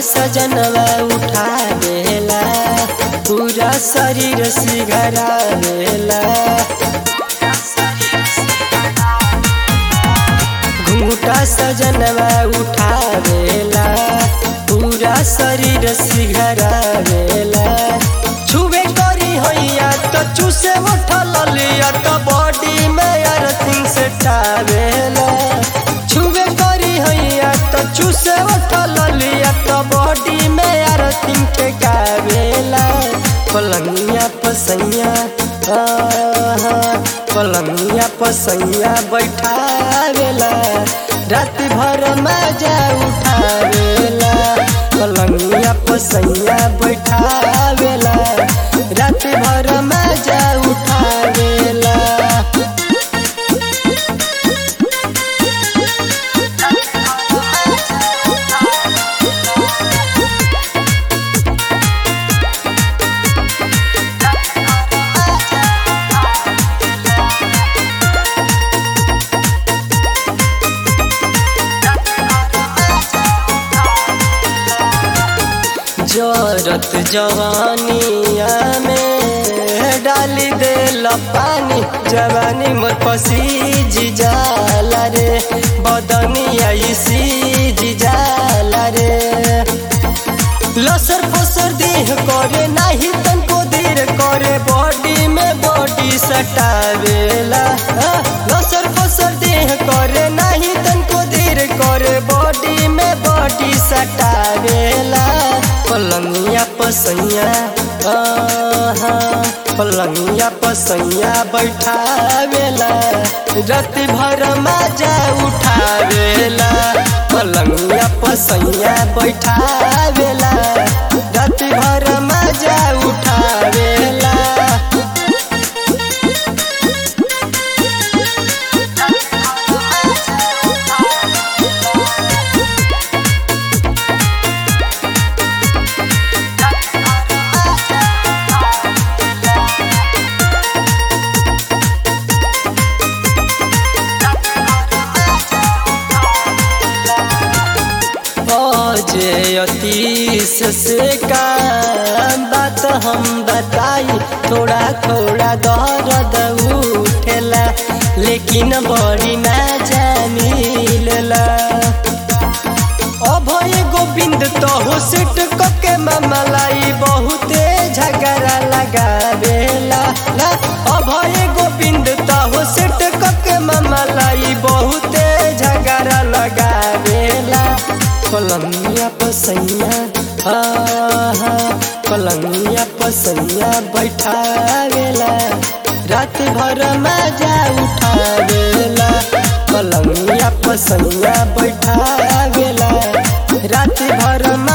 सजनवा उठा देला पूरा शरीर सिघरा देला घूटा सजनवा उठा देला पूरा शरीर सिघरा देला छुबे करी हैया तो चूसे उठल लिया तो बॉडी में अर्थिंग से टावेला छुबे करी हैया तो चूसे उठल लिया तो बॉडी में अर्थिंग के गावेला पलंगिया पसैया आहा, पलंगिया पसैया बैठावेला रात भर मजा उठावेला पलंगिया पसैया बैठावेला रात भर मजा उठावेला जरत जवानिया में डाली दे पानी जवानी मोर पसीज जाला रे बदनिया सीज जाला रे लसर फसर देह करे नाही तनको देर करे बॉडी में बॉडी सटावेला हाँ, लसर फसर देह करे नाही तनको देर करे बॉडी में बॉडी सटावेला पलंगिया पसैया आहा, पलंगिया पसैया बैठावेला रात भर मजा उठावेला पलंगिया पसैया बैठावेला रात भर मजा उठावेला जे अतीस से का बात हम बताई थोड़ा थोड़ा दर्द उठेला लेकिन बड़ी मजा मिलेला अभय गोविंद तो सेट के ममलाई बहुते झगड़ा लगावेला ला अभय गोविंद तो सेट के ममलाई बहुते झगड़ा लगावेला पलंगिया पसैया आहा पलंगिया पसैया बैठावेला रात भर मजा उठावेला पलंगिया पसैया बैठावेला रात भर